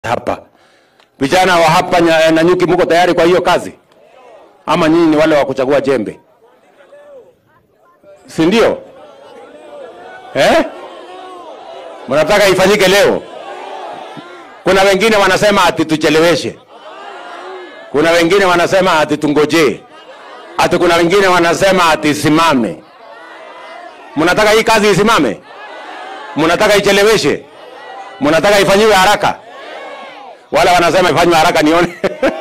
hapa. Vijana wa hapa nya- Nanyuki, mko tayari kwa hiyo kazi ama nyinyi ni wale wa kuchagua jembe, si ndio? Eh, mnataka ifanyike leo? Kuna wengine wanasema ati tucheleweshe, kuna wengine wanasema ati tungojee, ati kuna wengine wanasema ati isimame. Mnataka hii kazi isimame? Mnataka icheleweshe? Mnataka ifanyiwe haraka? Wala wanasema ifanywe haraka nione.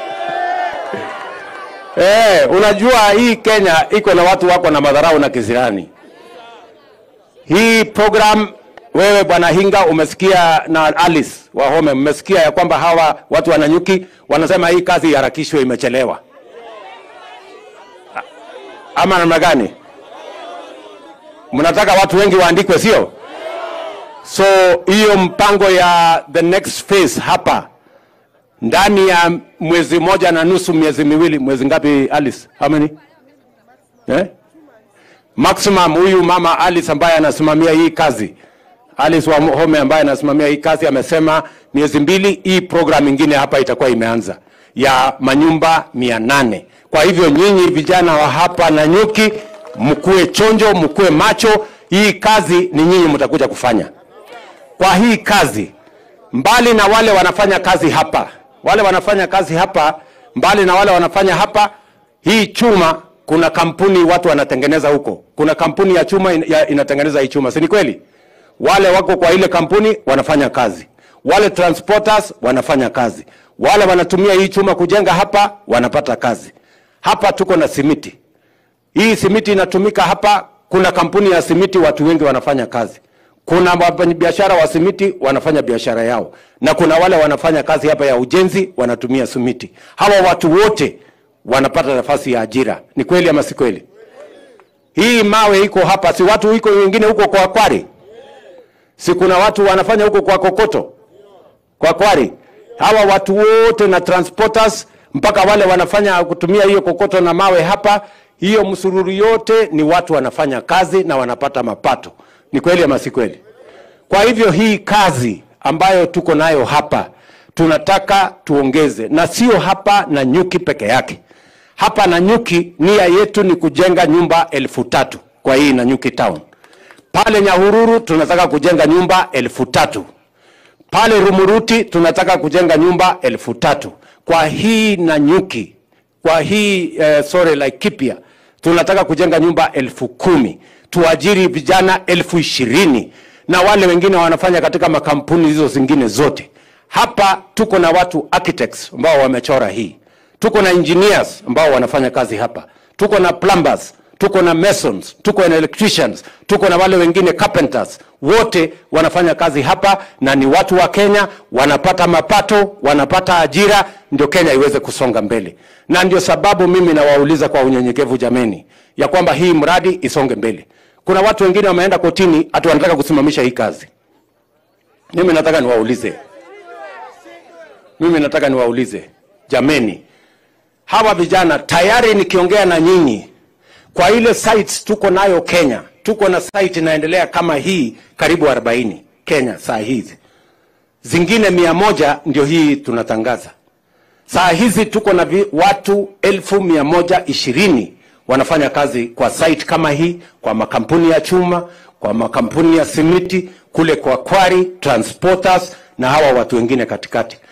Eh, unajua hii Kenya iko na watu wako na madharau na kisirani. Hii program wewe bwana Hinga umesikia na Alice Wahome mmesikia ya kwamba hawa watu wananyuki wanasema hii kazi iharakishwe, imechelewa. A- Ama namna gani? Mnataka watu wengi waandikwe, sio? So hiyo mpango ya the next phase hapa ndani ya mwezi moja na nusu, miezi miwili, mwezi ngapi Alice? How many? Eh? Maximum huyu mama Alice ambaye anasimamia hii kazi Alice Wahome ambaye anasimamia hii kazi amesema miezi mbili hii program ingine hapa itakuwa imeanza ya manyumba mia nane. Kwa hivyo nyinyi vijana wa hapa Nanyuki mkuwe chonjo, mkuwe macho. Hii kazi ni nyinyi mtakuja kufanya. Kwa hii kazi, mbali na wale wanafanya kazi hapa, wale wanafanya kazi hapa, mbali na wale wanafanya hapa, hii chuma, kuna kampuni watu wanatengeneza huko, kuna kampuni ya chuma in, ya, inatengeneza hii chuma, si ni kweli? Wale wako kwa ile kampuni wanafanya kazi, wale transporters wanafanya kazi, wale wanatumia hii chuma kujenga hapa wanapata kazi. Hapa tuko na simiti, hii simiti inatumika hapa. Kuna kampuni ya simiti, watu wengi wanafanya kazi. Kuna wafanyabiashara wa simiti wanafanya biashara yao, na kuna wale wanafanya kazi hapa ya ujenzi wanatumia simiti. Hawa watu wote wanapata nafasi ya ajira. Ni kweli ama si kweli? Hii mawe iko hapa, si watu iko wengine huko kwa Kwari, si kuna watu wanafanya huko kwa Kokoto, kwa Kwari. Hawa watu wote na transporters mpaka wale wanafanya kutumia hiyo kokoto na mawe hapa, hiyo msururu yote ni watu wanafanya kazi na wanapata mapato. Ni kweli ama si kweli? Kwa hivyo hii kazi ambayo tuko nayo hapa tunataka tuongeze, na sio hapa na nyuki peke yake. Hapa na nyuki, nia yetu ni kujenga nyumba elfu tatu kwa hii na nyuki town. Pale Nyahururu tunataka kujenga nyumba elfu tatu pale Rumuruti tunataka kujenga nyumba elfu tatu kwa hii Nanyuki, kwa hii eh, sorry Laikipia tunataka kujenga nyumba elfu kumi tuajiri vijana elfu ishirini na wale wengine wanafanya katika makampuni hizo zingine zote. Hapa tuko na watu architects ambao wamechora hii, tuko na engineers ambao wanafanya kazi hapa, tuko na plumbers tuko na masons, tuko na electricians, tuko na wale wengine carpenters, wote wanafanya kazi hapa na ni watu wa Kenya, wanapata mapato, wanapata ajira, ndio Kenya iweze kusonga mbele. Na ndio sababu mimi nawauliza kwa unyenyekevu, jameni, ya kwamba hii mradi isonge mbele. Kuna watu wengine wameenda kotini, hata wanataka kusimamisha hii kazi. Mimi nataka niwaulize, mimi nataka niwaulize, jameni, hawa vijana tayari nikiongea na nyinyi kwa ile sites tuko nayo Kenya, tuko na site inaendelea kama hii karibu 40 Kenya saa hizi, zingine mia moja ndio hii tunatangaza saa hizi. Tuko na vi, watu elfu mia moja ishirini wanafanya kazi kwa site kama hii, kwa makampuni ya chuma, kwa makampuni ya simiti kule kwa Kwari, transporters na hawa watu wengine katikati.